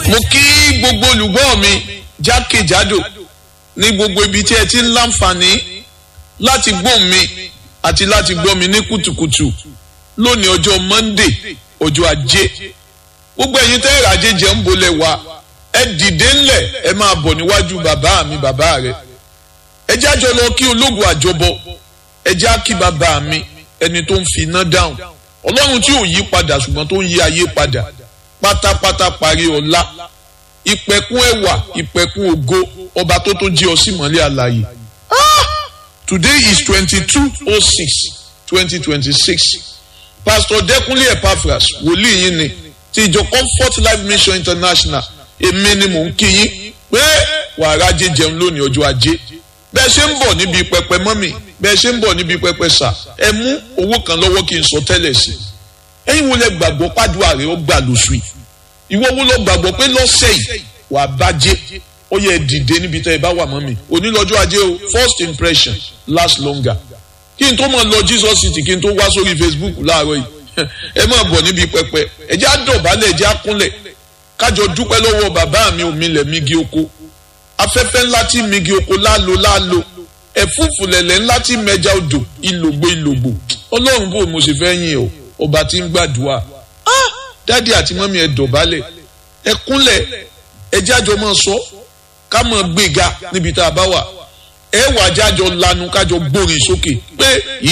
mo kí gbogbo olùgbọ́ mi jákèjádò ní gbogbo ibi tí ẹ ti ń láǹfààní láti gbọ́ mi àti láti gbọ́ mi ní kùtùkùtù lónìí ọjọ́ Monday ọjọ́ ajé gbogbo ẹ̀yin tẹ́ ìrajé jẹ́ ń bolẹ̀ wá ẹ dìde ńlẹ̀ ẹ máa bọ̀ níwájú bàbá mi bàbá rẹ ẹ jájọ lọ kí ológun àjọbọ ẹ já kí bàbá mi ẹni tó ń fi iná dáhùn ọlọ́run tí ò yí padà ṣùgbọ́n tó ń yí ayé padà pátápátá parí ọlá ìpẹ̀kun ẹwà ìpẹ̀kun ògo ọba tó tó jí ọ sí mọ́lẹ̀ àlàyé today is twenty-two oh six twenty twenty-six pastor Dẹ́kúnlé Epaphras wòlíì yín ni ti ìjọ Comfort Life Mission International èmi ni mò ń kí yín pé wàrà jẹ jẹun lónìí ọjọ́ ajé bẹ́ẹ̀ ṣe ń bọ̀ níbi pẹpẹ mọ́mì bẹ́ẹ̀ ṣe ń bọ̀ níbi pẹpẹ sà ẹ mú owó kan lọ́wọ́ kí n sọ tẹ́lẹ̀ sí ẹ̀yin wo lẹ gbàgbọ́ pàdúrà rẹ ó gbà lóṣù yìí ìwọ wo lọ gbàgbọ́ pé lọ́sẹ̀ yìí wà bàjẹ́ ó yẹ dìde níbi tẹ́ ẹ bá wà mọ́mì onílọ́jọ́ ajé o first impression last longer kí n tó mọ̀ lọ Jesus city kí n tó wá sórí Facebook láàárọ̀ yìí ẹ máa bọ̀ níbi pẹpẹ ẹ jẹ́ àdọ̀bálẹ̀ ẹ jẹ́ àkúnlẹ̀ kájọ dúpẹ́ lọ́wọ́ bàbá mi òmìnlẹ̀ migi oko afẹ́fẹ́ ńlá tí migi oko lálo lálo ẹ̀fúùfù lẹ̀lẹ̀ ńlá tí mẹja odò ìlògbò ìlògbò ọlọ́run bò mo ṣe fẹ́ yìn ọ́ ọba tí ń gbàdúrà dádì àti mọ́mí ẹ dọ̀bálẹ̀ ẹ kúnlẹ̀ ẹ jájọ máa sọ ká máa gbéga níbi tá a bá wà ẹ wà jájọ lanu kájọ gbórin sókè pé